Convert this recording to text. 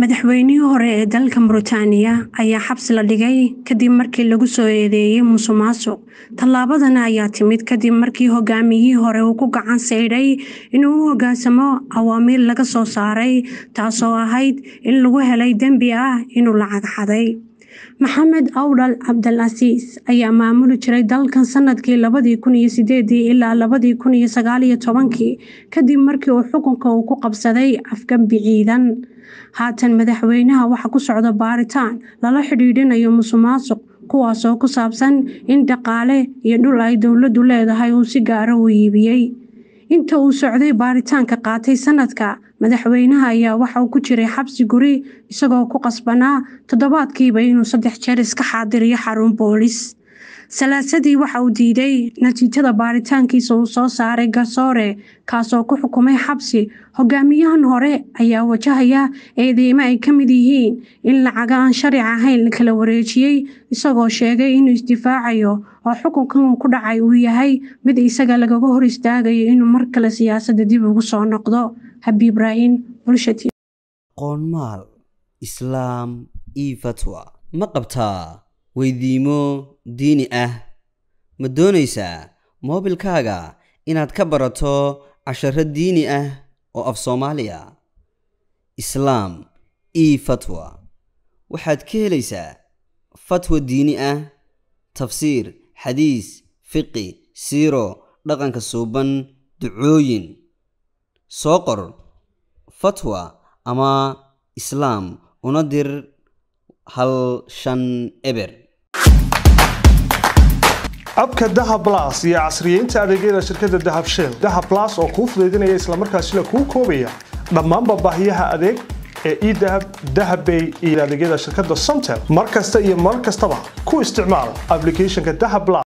Madaxweynihii hore ee dalka Mauritania ayaa xabsi la dhigay kadib markii lagu soo eedeeyay musuqmaasuq. Tallaabadan ayaa timid kadib markii hogaamiyihii hore uu ku gacan saydhay inuu u hoggaansamo awaamiir laga soo saaray, taasoo ahayd in lagu helay dembi ah inuu lacag xaday. Maxamed Awdal Cabdilcasiis ayaa maamuli jiray dalkan sanadkii labadi kun iyo sideedii ilaa labadi kun iyo sagaal iyo tobankii kadib markii uu xukunka ku qabsaday afgembi ciidan. Haatan madaxweynaha waxaa ku socda baaritaan lala xiriirinayo musuqmaasuq, kuwaas oo ku saabsan in dhaqaale iyo dhul ay dowladdu leedahay uu si gaar ah u iibiyay. Inta uu socday baaritaanka qaatay sanadka, madaxweynaha ayaa waxa uu ku jiray xabsi guri isagoo ku qasbanaa toddobaadkiiba inuu saddex jeer iska xaadiriyo xarun boolis. Salaasadii waxa uu diiday natiijada baaritaankiisa uu soo saaray garsoore, kaasoo ku xukumay xabsi. Hogaamiyahan hore ayaa wajahaya eedeymo ay ka mid yihiin in lacag aan sharci ahayn la kala wareejiyay, isagoo sheegay inuu isdifaacayo oo xukunkan ku dhacay uu yahay mid isaga lagaga hor istaagayo inuu mar kale siyaasadda dib ugu soo noqdo. Habiib Ibraahin, Bulsha TV. qoonmaal islaam io fatwa ma qabtaa weydiimo diini ah ma doonaysaa moobilkaaga inaad ka barato casharo diini ah oo af soomaaliya islaam io fatwa waxaad ka helaysaa fatwa diini ah tafsiir xadiis fiqi siiro dhaqanka suuban ducooyin soo qor fatwa ama islaam una dir hal shan eber abka dahab las iyo casriyeynta adeegyada shirkadda dahab shell dahab las oo kuu fudaydinaya islamarkaasina kuu koobaya dhammaanba baahiyaha adeeg ee edahab dahabbay iyo adeegyada shirkadda somtel mar kasta iyo mar kastaba ku isticmaal applicationka dahab las